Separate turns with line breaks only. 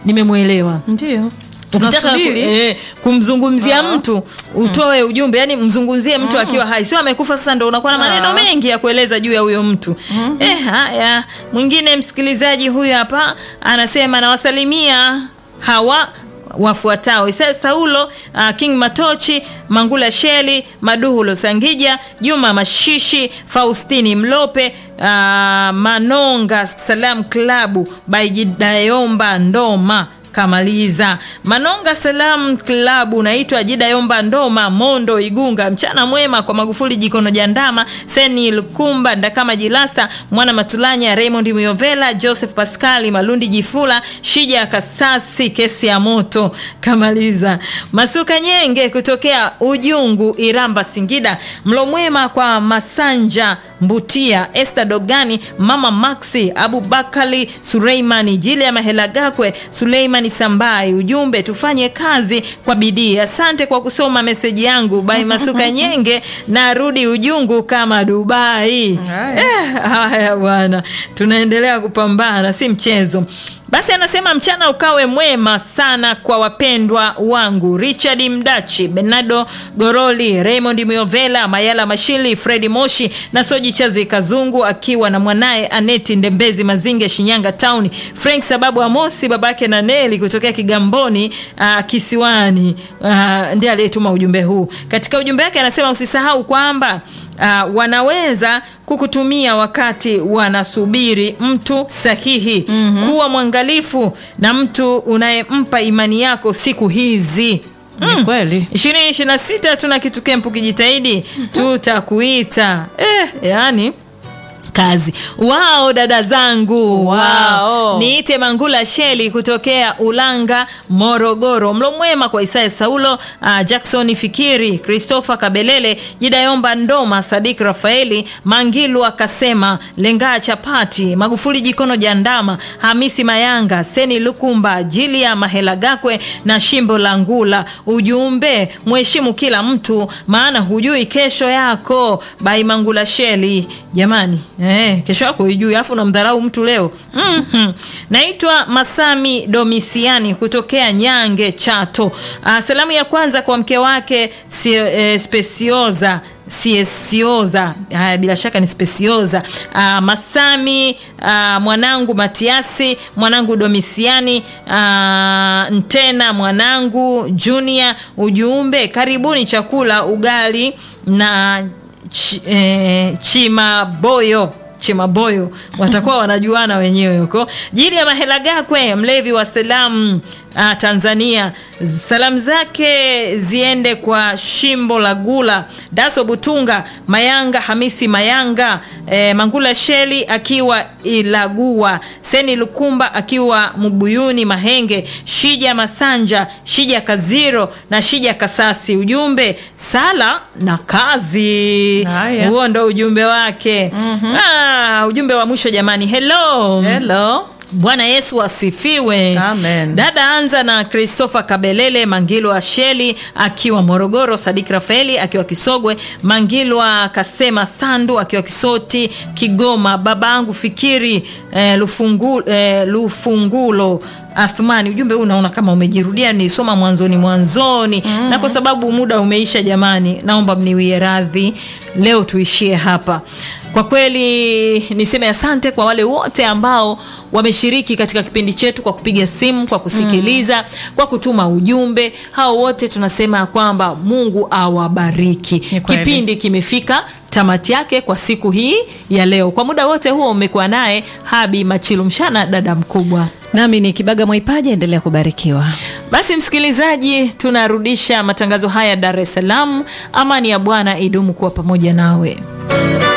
nimemwelewa
ndio
ukitaka ku,
tunasubiri
eh, kumzungumzia
Ah.
mtu utoe ujumbe yani mzungumzie mtu akiwa hai sio amekufa sasa ndo unakuwa na maneno
Ah.
mengi ya kueleza juu ya huyo mtu eh, haya mwingine msikilizaji huyu hapa anasema nawasalimia hawa wafuatao Isaya Saulo, uh, King Matochi, Mangula Sheli, Maduhulo Sangija, Juma Mashishi, Faustini Mlope, uh, Manonga Salam Klabu, Baijidayomba Ndoma kamaliza manonga salam klabu naitwa jidayomba ndoma mondo igunga mchana mwema kwa magufuli jikono jandama seni lukumba ndakama jilasa mwana matulanya raymond muyovela joseph pascali malundi jifula shija kasasi kesi ya moto kamaliza masuka nyenge kutokea ujungu iramba singida mlo mwema kwa masanja mbutia este dogani mama maxi abubakali suleimani jilia mahelagakwe suleimani sambai ujumbe tufanye kazi kwa bidii asante kwa kusoma meseji yangu bai masuka nyenge narudi ujungu kama dubai
Haya.
eh, haya bwana tunaendelea kupambana si mchezo basi anasema mchana ukawe mwema sana kwa wapendwa wangu richard mdachi benardo goroli raymond miovela mayala mashili fredi moshi na soji chazi kazungu akiwa na mwanaye aneti ndembezi mazinge shinyanga town frank sababu amosi babake na neli kutokea kigamboni uh, kisiwani uh, ndiye aliyetuma ujumbe huu katika ujumbe wake anasema usisahau kwamba uh, wanaweza kukutumia wakati wanasubiri mtu sahihi mm-hmm. kuwa mwangalifu na mtu unayempa imani yako siku hizi
Ni kweli
ishirini ishiri na sita tuna kitu kempu kijitahidi tutakuita eh, yani kazi wao dada zangu
Wao.
niite mangula sheli kutokea ulanga morogoro mlo mwema kwa isaya saulo uh, jackson fikiri christopher kabelele jidayomba ndoma sadik rafaeli mangilu akasema lengaa chapati magufuli jikono jandama hamisi mayanga seni lukumba jilia mahelagakwe na shimbo la ngula ujumbe mheshimu kila mtu maana hujui kesho yako bai mangula sheli jamani eh, kesho yako hujui alafu unamdharau mtu leo mm-hmm. naitwa masami domisiani kutokea nyange chato ah, salamu ya kwanza kwa mke wake si, eh, spesioza siesioza haya bila shaka ni spesioza uh, masami uh, mwanangu matiasi mwanangu domisiani uh, ntena mwanangu junior ujumbe karibuni chakula ugali na ch, eh, chimaboyo chimaboyo watakuwa wanajuana wenyewe huko jili ya mahela gakwe mlevi wa salamu uh, tanzania salamu zake ziende kwa shimbo la gula daso butunga mayanga hamisi mayanga eh, mangula sheli akiwa ilagua seni lukumba akiwa mbuyuni mahenge shija masanja shija kaziro na shija kasasi ujumbe sala na kazi
Haya.
huo ndo ujumbe wake mm-hmm. ah, ujumbe wa mwisho jamani hello
hello
bwana yesu asifiwe
Amen.
dada anza na christopher kabelele mangilwa sheli akiwa morogoro sadik rafaeli akiwa kisogwe mangilwa kasema sandu akiwa kisoti kigoma babangu fikiri eh, lufungu, eh, lufungulo athmani ujumbe huu naona kama umejirudia nisoma mwanzoni mwanzoni mm-hmm. na kwa sababu muda umeisha jamani naomba mniwie radhi leo tuishie hapa kwa kweli niseme asante kwa wale wote ambao wameshiriki katika kipindi chetu kwa kupiga simu kwa kusikiliza mm. kwa kutuma ujumbe hao wote tunasema ya kwamba mungu awabariki
Ni kweli.
kipindi kimefika tamati yake kwa siku hii ya leo kwa muda wote huo umekuwa naye habi machilu mshana dada mkubwa
nami ni kibaga mwaipaja endelea kubarikiwa
basi msikilizaji tunarudisha matangazo haya dar es salaam amani ya bwana idumu kuwa pamoja nawe